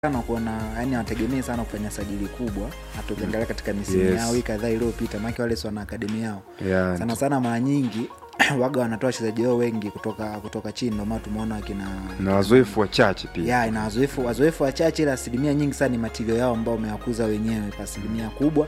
sana kuona yani hawategemei sana kufanya sajili kubwa hata ukiangalia katika misimu Yes. yao hii kadhaa iliyopita maake wale si wana akademi yao Yeah. sana sana mara nyingi waga wanatoa wachezaji wao wengi kutoka kutoka chini ndio maana tumeona wakina na wazoefu wachache pia ya ina wazoefu wazoefu wachache ila asilimia nyingi sana ni matilio yao ambao wamewakuza wenyewe kwa asilimia kubwa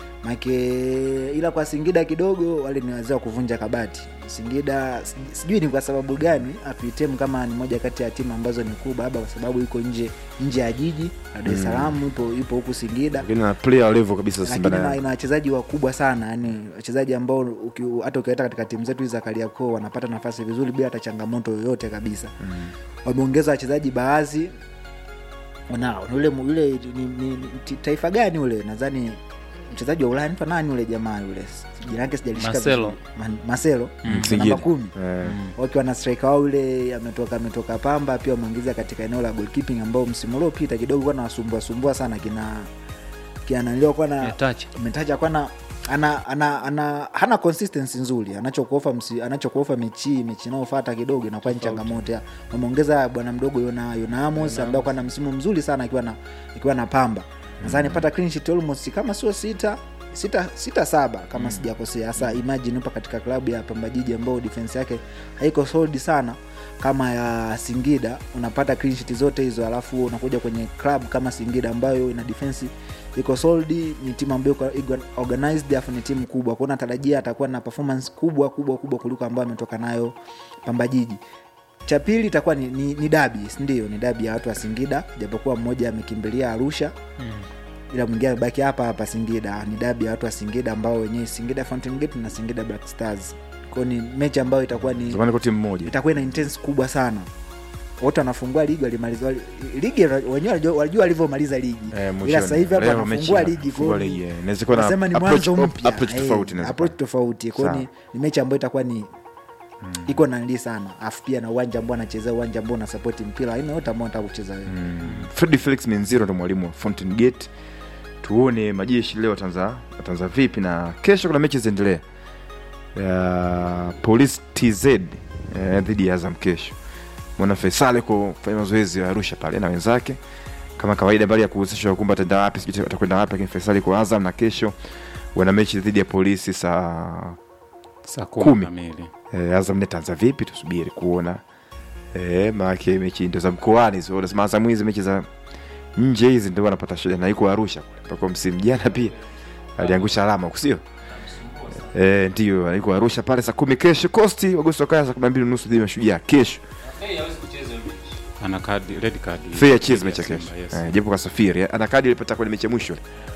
make ila kwa singida kidogo wale ni wazee wa kuvunja kabati singida si- sijui ni kwa sababu gani hatuitemu kama ni moja kati ya timu ambazo ni kubwa labda kwa sababu iko nje nje ya jiji la dar es salaam ipo ipo huku singida lakini na player level kabisa Simba lakini na ina- ina wachezaji wakubwa sana yani wachezaji ambao uki- hata ukiweta katika timu zetu hizi za kariakoo wanapata nafasi vizuri bila hata changamoto yoyote kabisa mm. wameongeza wachezaji baadhi nao ule ule ni, ni, ni, ti- taifa gani ule nadhani mchezaji wa ulaya anaitwa nani ule jamaa yule jina lake sijalishika Marcelo. vizuri. Man- Marcelo Singida. namba kumi Eh, wakiwa na striker wao yule ametoka ametoka pamba pia wameongeza katika eneo la goalkeeping ambao msimu uliopita kidogo kuwa nawasumbua sumbua sana kina kianaliwa kuwa na Metacha. metacha kwana ana, ana, ana hana consistency nzuri anachokuofa msi- anachokuofa mechi mechi inaofata kidogo inakuwa ni changamoto ya- wameongeza bwana mdogo yona, yona amos ambaye kuwa na msimu mzuri sana akiwa na ikiwa na pamba nadhani pata clean sheet almost kama sio sita sita, sita saba kama sijakosea hasa imagine upa katika klabu ya pamba jiji ambao defense yake haiko solid sana kama ya singida unapata clean sheet zote hizo alafu unakuja kwenye club kama singida ambayo ina defense iko solid ni timu ambayo iko- iko organized afu ni timu kubwa kwao natarajia atakuwa na performance kubwa kubwa kubwa kuliko ambayo ametoka nayo pamba jiji cha pili itakuwa ni, ni, ni dabi sindio ni dabi ya watu wa singida japokuwa mmoja amekimbilia arusha ila mwingine amebaki hapa hapa singida ni dabi ya watu wa singida ambao wenyewe singida Fountain Gate na singida black stars kwao ni mechi ambayo itakuwa ni zamani kwa timu moja itakuwa ina intense kubwa sana wote wanafungua ligi walimaliza wali- ligi wenyewe walijua- walijua walivyomaliza ligi Eh, mwishoni. ila sasa hivi hapa Leo wanafungua mechi ligi inafungua kwa ligi, eh. Inaweza kuwa na wanasema ni approach- mwanzo op- mpya approach Eh, tofauti inaweza approach kuwa. tofauti kwao ni, Sawa. ni mechi ambayo itakuwa ni iko nandi sana afu pia na uwanja ambao anachezea uwanja ambao unasapoti mpira aina yote ambao nataka kucheza wewe fredi felix minziro ndo mwalimu wa fountain gate tuone majeshi leo atanza atanza vipi na kesho kuna mechi ziendelea ya police tz eh, dhidi ya azam kesho mwana faisal kufanya mazoezi ya arusha pale na wenzake kama kawaida mbali ya kuhusishwa kumba ataenda wapi sijui atakwenda wapi lakini faisal kwa azam na kesho wana mechi dhidi ya polisi saa saa Kumi. kumi kamili eh, azam netaanza vipi tusubiri kuona eh, maake mechi ndo za mkoani so nasema azam hizi mechi za nje hizi ndio wanapata shida na iko arusha kule mpaka msimu jana pia aliangusha alama kusio eh, ndio iko arusha pale saa kumi kesho kosti wagosi wakaya saa kumi na mbili nusu dhidi ya mashujaa kesho ana kadi red card fair cheers mechi ya Simba, kesho yes. eh, japo kasafiri ana kadi alipata kwenye mechi ya mwisho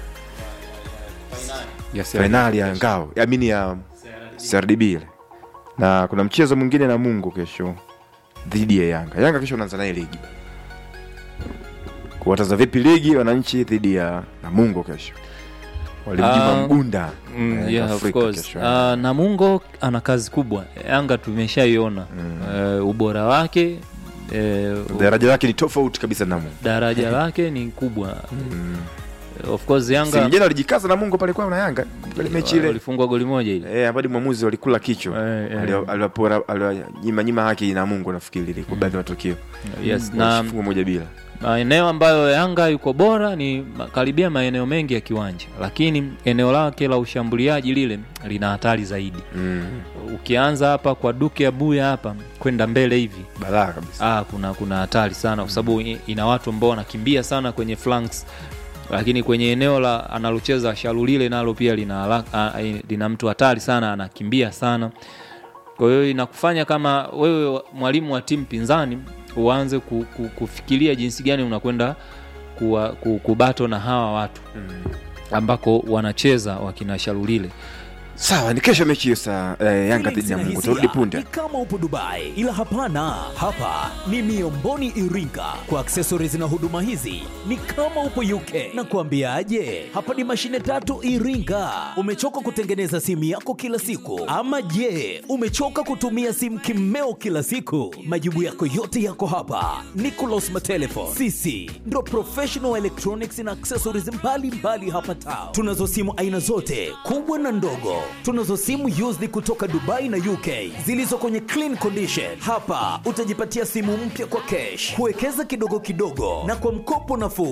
Yes, fainali ya ngao amini ya crdb ile na kuna mchezo mwingine na mungu kesho dhidi ya yanga yanga kesho unaanza naye ligi kuwataza vipi ligi wananchi dhidi ya namungo kesho walimjima Ah, mgunda Mm, eh, yeah, of Afrika course. kesho. Uh, namungo ana kazi kubwa yanga tumeshaiona Mm. uh, ubora wake uh, daraja lake ni tofauti kabisa na namungo daraja lake ni kubwa Mm. of course Si yanga vijana walijikaza namungo pale kwao na yanga pale mechi ile walifungwa goli moja ile Eh, ambadi mwamuzi walikula kichwa Eh, eh. Aliwa- aliwapora aliwanyima nyima haki na mungu nafikiri ile kwa baadhi ya matukio yes na Walifungwa moja bila maeneo ambayo yanga yuko bora ni ma- karibia maeneo mengi ya kiwanja lakini eneo lake la ushambuliaji lile lina hatari zaidi mm. ukianza hapa kwa duke abuya hapa kwenda mbele hivi balaa kabisa ah, kuna kuna hatari sana kwa sababu i- ina watu ambao wanakimbia sana kwenye flanks lakini kwenye eneo la analocheza shalulile nalo pia lina, haraka- ah, eh, lina mtu hatari sana anakimbia sana kwa hiyo inakufanya kama wewe mwalimu wa timu pinzani uanze ku, ku, kufikiria jinsi gani unakwenda kuwa- ku- kubato na hawa watu ambako wanacheza wakina shalulile sawa ni kesho mechi hiyo saa eh, yanga dhidi ya mungu turudi punde ni kama upo dubai ila hapana hapa ni miomboni iringa kwa aksesoris na huduma hizi ni kama upo uk na kuambiaje hapa ni mashine tatu iringa umechoka kutengeneza simu yako kila siku ama je umechoka kutumia simu kimeo kila siku majibu yako yote yako hapa nicolas matelefon sisi ndo professional electronics na accessories mbalimbali hapa tao tunazo simu aina zote kubwa na ndogo Tunazo simu used kutoka Dubai na UK zilizo kwenye clean condition. Hapa utajipatia simu mpya kwa cash, kuwekeza kidogo kidogo na kwa mkopo nafuu.